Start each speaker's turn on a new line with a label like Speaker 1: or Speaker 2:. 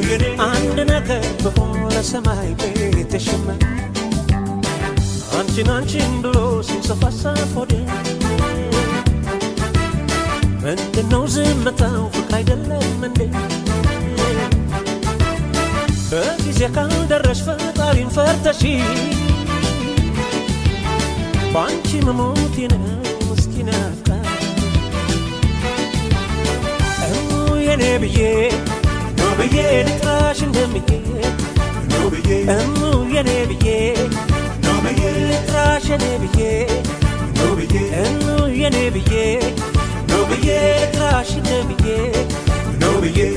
Speaker 1: አንድ ነገር በሆነ ሰማይ ቤትሽም አንቺን አንቺን ብሎ ሲንሰፋሰፍ ሆዴ ምንድነው ዝምታው ፍቅር አይደለም እንዴ በጊዜ ካልደረሽ ፈጣሪን ፈርተሺ በአንቺ መሞቴ ነው ምስኪን አፍቃሪ እሙ የኔ ብዬ ኖ ብዬ ልጥራሽ እንደምዬ እሙ የኔ ብዬ ልጥራሽ የኔ ብዬ እሙ የኔ ብዬ ልጥራሽ እንደምዬ